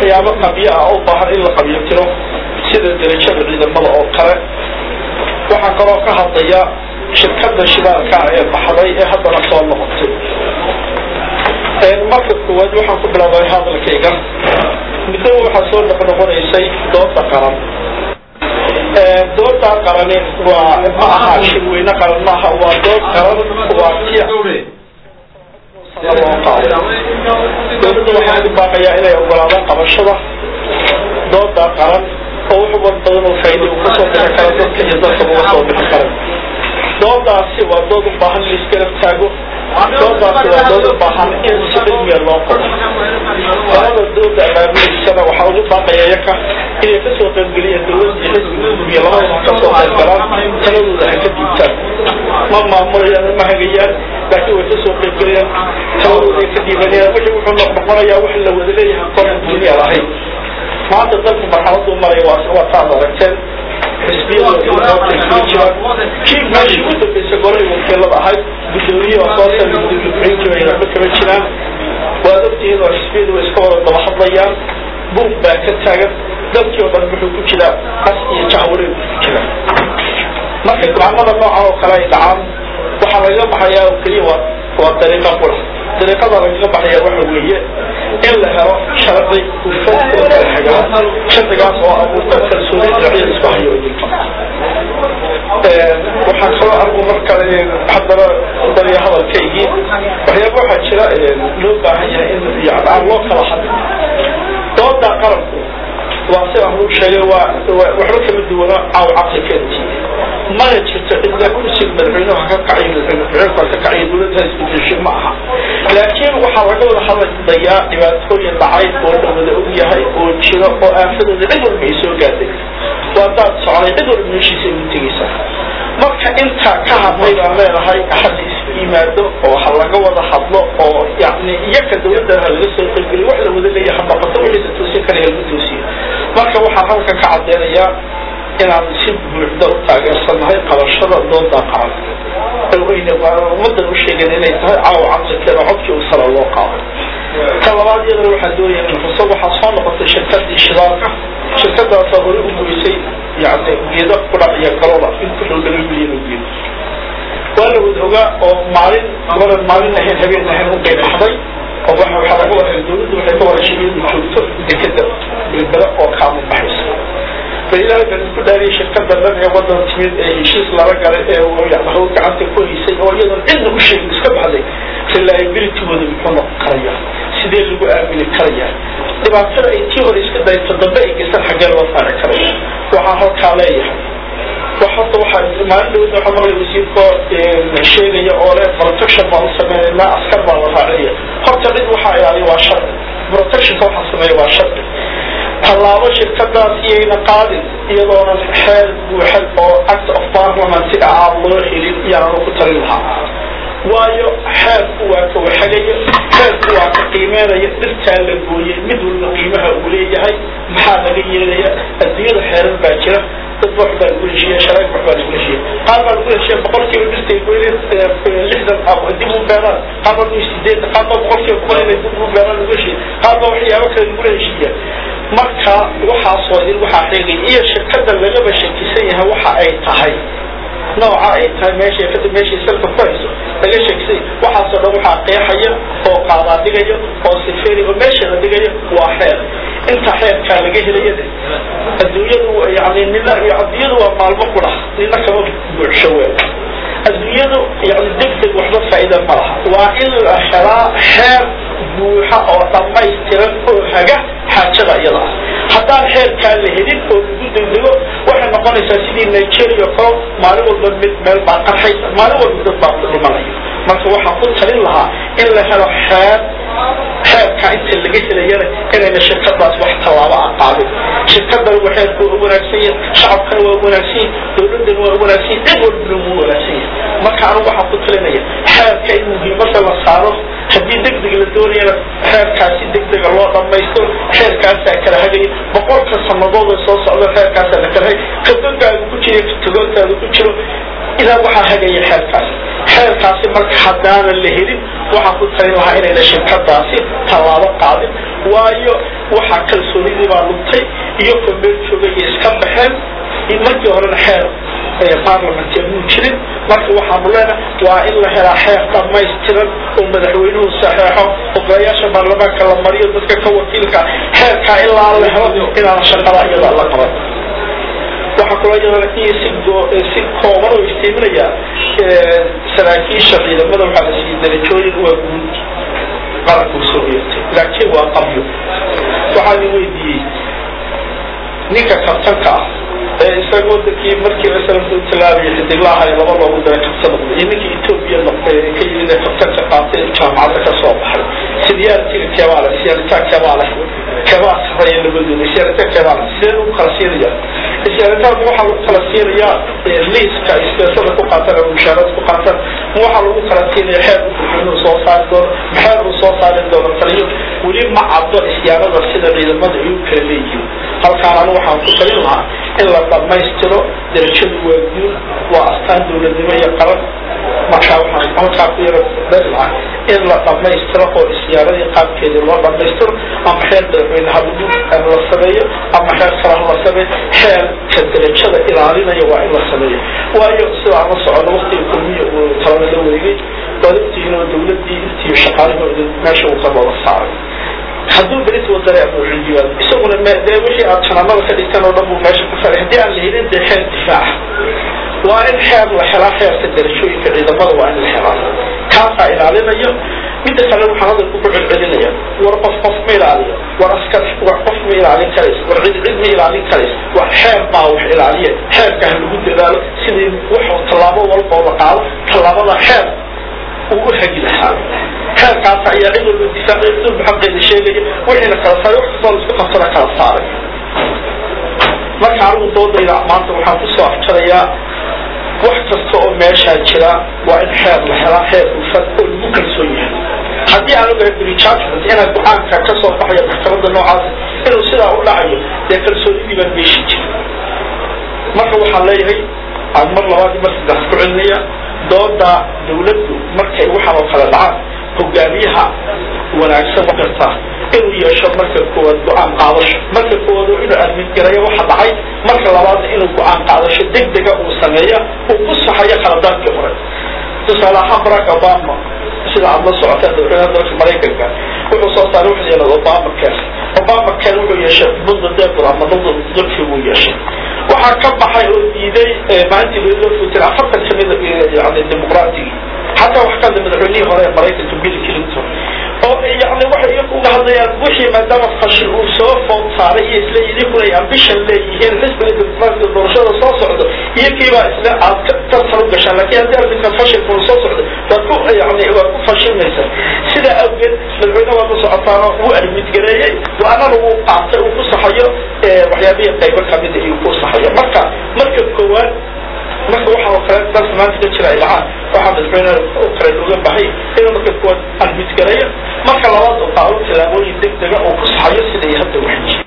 waxyaabo qabyo ah oo u baahan in la qabyo tiro sida derajada ciidamada oo kale waxaan kaloo ka hadlaya shirkada shidaalka ee baxday ee haddana soo noqotay marka koowaad waxaan ku bilaabay hadalkayga muddo waxaa soo noqnoqonaysay dooda qaran dooda qarani waa ma aha shirweyne qaran maaha waa dood qaran waa tia dowladda waxaa ugu baaqayaa inay ogolaadaan qabashada dooda qaran oo wax wad badan oo faa'iida uu kasoo bixi karo dadka iyo dadka uga soo bixi karo doodaasi waa dood u baahan in laisgarab taago doodaasi waa dood u baahan in si cilmiya loo qodo qolada dooda abaabuleysana waxaa ugu baaqaya yaka inay kasoo qaybgeliyaan dowladda iyo xisbiga gudiya labadaba kasoo qaybgalaan taladooda ha ka diibtaan ma maamulayaan ma hagayaan laakiin way kasoo qaybgelayaan taladooda ay ka diibanayaan wixii wuxuu noqnoqonayaa wax la wada leeyahay qoran duuniya lahayn maanta dalku marxaladuu maraya waa waa taad aragteen xisbiyada kii meeshii u dambaysa golay wakiilada ahayd gudoomiye oo soo sar gudbixin jiray waxba kama jiraan waad ogtihiin oo xisbiyadu way iska wada daba hadlayaan buug baa ka taagan dalkii oo dhan wuxuu ku jiraa qas iyo jahwareeg ku jira marka go-aanada noocan oo kale ay dhacaan waxaa lagaga baxayaa oo keliya waa waa dariiqa qura dariiqada lagaga baxaya waxa weeye in la helo sharci hufan oo kala xagaa sharcigaas oo abuurta kalsooni dhinacyada isku hayo idinka waxaan kaloo argu mar kale haddana dariya hadalkaygii waxyaaba waxaa jira loo baahan yahay in yani aan loo kala hadin dooda qaranku waa si aan uu sheegay waa waxba kama duwana caaw caqli keentii mana jirto cidla kursiga madaxweynuhu ka kacay madaxweynuhu ka kacay dowladda isbedeshay ma aha laakiin waxaa laga wada hadlayaa dhibaatooyin dhacay oo la wada og yahay oo jiro oo aafadooda cid walba ay soo gaadhay waa daad soconay cid walba meeshiisa ugu tegaysa marka intaa ka hadlay baan leenahay hadda isku yimaado oo ha laga wada hadlo oo yani iyaka dowladda ha laga soo qaybgeliyo wax la wada leeyahay ha noqoto wixii la toosin kara lagu toosiyo marka waxaan halkan ka cadeynayaa inaan si buuxda u taageersanahay qabashada dooda qaran ummadan u sheegan inay tahay caawa camsikeeda codkii u sala loo qaado ka labaad iyadana waxaan doonaya in xuso waxaa soo noqotay shirkadii shidaalka shirkadaasa hore u goysay yani geedo qudhac iyo galola in ku dhow laga milyan oo geedo waa la wada ogaa oo maalin gabadan maalin ahayn habeen ahayn u qaybaxday oo waxa waxaa laga wada dowladdu waxay ka wada shaqeeyadu joogto dekeda bilbele oo kaamu baxaysa ilaahay ku dhaariyay shirkada dhan ee wadan timid ee heshiis lala galay ee hawl gacanta ku haysay oo iyadoon cidna u sheegin iska baxday reliabilitygooda muxuu noqon karaya sidee lagu aamini karaya dhibaatada ay tii hore iska dayto dambe ay geysan xaggee loo saari karaya waxaan halkaa leeyahay horta waxaa maalin dhawada waxaa maqlay wasiirkoo sheegaya oo le protection baan u sameynayna askar baa la raacinaya horta cid waxaa ilaaliya waa sharci protectionka waxaa sameeya waa sharci tallaabo shirkadaas iyayna qaadin iyadoonan xeer buuxan oo act of parliamentiga aan loo helin iyaanu ku talin lahaa waayo xeerku waa ka waxagaya xeerku waa ka qiimeynaya dhirtaa la gooyey mid walba qiimaha uu leeyahay maxaa laga yeelaya adduunyada xeerar baa jira dad wax baa lagu heshiiya sharaag wax baa lagu heshiiya qaar baa lagu heshiiya boqolkiiba dhirtay goyneen lixdan dib u beeraan qaar baa lagu sideetan qaar baa boqolkiiba boqol inay dib u beeraan lagu heshiiya qaar baa waxyaabo kale lagu heshiiya marka waxaasoo idin waxaa sheegay iyo shirkada lagaba shakisan yahay waxa ay tahay nooca ay tahay meesha kada meeshay salka ku hayso laga sheegsay waxaasoo dhan waxaa qeexaya oo qaadaa dhigaya oo sifeeri oo meesha la dhigaya waa xeer inta xeerkaa laga helaya adduunyadu yani nina adduunyadu waa maalmo qura nina kama buuxsho weel adduunyadu yani degdeg waxba faa'iida ma laha waa in la helaa xeer buuxa oo dhammaystiran oo haga xaajada iyada ah haddaan xeerkaa la helin oo lagu degdego waxay noqonaysaa sidii nigeria kalo maalin walba mid meel baa qarxay maalin walba dad baa ku dhimanaya marka waxaan ku talin lahaa in la helo xeer xeerka inta laga helayana inayna shirkadaas wax tallaabo a qaadin shirkadan waa xeerku waa wanaagsan yahay shacabkana waa wanaagsan yahay dowladana waa wanaagsan yahay cid walbana wuu wanaagsan yahay marka anigu waxaan ku talinaya xeerka in muhiimada la saaro haddii degdeg la doonayana xeerkaasi degdega loo dhamaysto xeerkaasaa kala hagaya boqolka sanadooda soo socda xeerkaasaa la kala hay kabagaaga ku jira tagoontaada ku jiro idaa waxaa hagaya xeerkaasi xeerkaasi marka haddaanan la helin waxaan ku talin lahaa inayna shirkadaasi tallaabo qaadin waayo waxaa kalsoonidii baa luntay iyo ko meel joogay iska baxeen markii horena xeer baarlamantia muu jirin marka waxaanu leenahay waa in la helaa xeer dhammaystiran oo madaxweynuhu saxeexo ogayaasha baarlamaanka la mariyo dadka ka wakiilka xeerkaa ilaa la helo inaana shaqada iyada la qaban waxaa kaloo iyadana in si si kooban oo iftiiminaya saraakiisha ciidamada waxaa la siiyey darajooyin waa guud qaranku soo yeertay laakiin waa qabyo waxaa la weydiiyey ninka kabtanka ah ee isaga wadankii markii masalanku tilaabaya xidiglaha ee laba loogu daray kabta noqday iyo ninkii etoobiya noqday ee ka yimid ee kabtanka qaatay jaamacadda ka soo baxay sidiyaartiga kebaale siyaarita kebaale kebaa sarreeya labadooda siyaarita kebaale sidee lagu kala siinaya siyaaritaanku waxaa lagu kala siinayaa liiska isbeesada ku qaatan ama mushaarada ku qaatan waxaa lagu kala siinaya xeer madaxweynuhu soo saari doono maxeer uu soo saari doono taliyo weli ma caddo isyaarada sida ciidamada ay u kala leeyihiin halkaan anu waxaan ku talin lahaa in la dhammaystiro darajadu waa guul waa astaan dowladnimo iyo qaran markaa waxaan halkaa ku yara dari lahaa in la dhammaystiro oo isyaaradii qaabkeedii loo dhammaystiro ama xeer madaxweyne habugu la sameeyo ama xeer kale ha la sameeyo xeerka darajada ilaalinaya waa in la sameeyo waayo sida aan la socono waktiga kulmiya uu talada la wareegay waad ogtihiin oo dowladdii intii shaqaalihooda meesha uu ka looga saaray hadduu berit wadare abuuxijiwaad isaguna dee wixii aad janaanada ka dhigteen oo dhan buu meesha ku faray haddii aan la helin dee xeer difaaca waa in xeer la helaa xeerka darajooyinka ciidamada waa in la helaa kaasaa ilaalinayo midda kale waxaan hadalku ku celcelinaya war qof qof ma ilaaliyo war askar war qof ma ilaalin karaysa war cid cid ma ilaalin karaysa war xeer baa wax ilaaliya xeerka ha lagu dadaalo sidii wax tallaabo walba oo la qaado tallaabada xeer uu u hagi lahaa xeerkaas ayaa cid walba difaacay cid walba xaqeeda sheegaya wixiina kala saaray wax kastoo laisku qabtana kala saaray marka anigu doodayda maanta waxaan kusoo afjarayaa wax kasta oo meeshaa jira waa in xeer la helaa xeer hufan oo lagu kalsoon yahay haddii aan ogahay brijudgment inaa go-aanka ka soo baxaya maxkamadda noocaas inuu sidaa u dhacayo dee kalsoonidii baan meeshi jira marka waxaan leeyahay aan mar labaad mar saddex ku celinaya dooda dawladdu markay waxaan oo kale dhacaan hogaamiyaha wanaagsan karta inuu yeesho marka koowaad go-aan qaadasho marka koowaad inuu admidgarayo waxa dhacay marka labaadna inuu go-aan qaadasho degdega uu sameeya uu ku saxayo khaladaadkii hore tusaale ahaan barack obama sida aad la socoteen madaxweynaha dalka maraykanka wuxuu soo saaray wuxuu yidhahda obama care obama care wuxuu yeeshay mudda deebur ama mudda dalkii buu yeeshay waxaa ka baxay oo diiday maalintii loo futin afartan kamid yani dimuqraatigii xataa wax kamida madaxweynihii hore ee maraykanka bill clinton oo yani waxay iyagu uga hadlayaan wixii maadaama fashil uu soo food saaray iyo isle idinkuna ay ambition leeyihiin xisbiga dimuqraatiga doorashada soo socdo iyakiibaa isle aad ka tartan u gashaan lakin haddii arrinkan fashilka uu soo socdo waad ku yani waad ku fashilmaysaa sidaa awgeed madaxweyne waad la socotaano wuu admidgareeyey go-aanana wuu qaatay uu ku saxayo waxyaabihii qaybo kamida iyo ku saxayo marka marka koowaad marka waxa oo kale dalka maanta ka jira ay dhacaan waxaa madaxweyne oo kale looga bahay inuu marka koowaad admidgareeyo marka labaad uu qaado tallaabooyin deg dega oo ku saxayo siday hadda waxay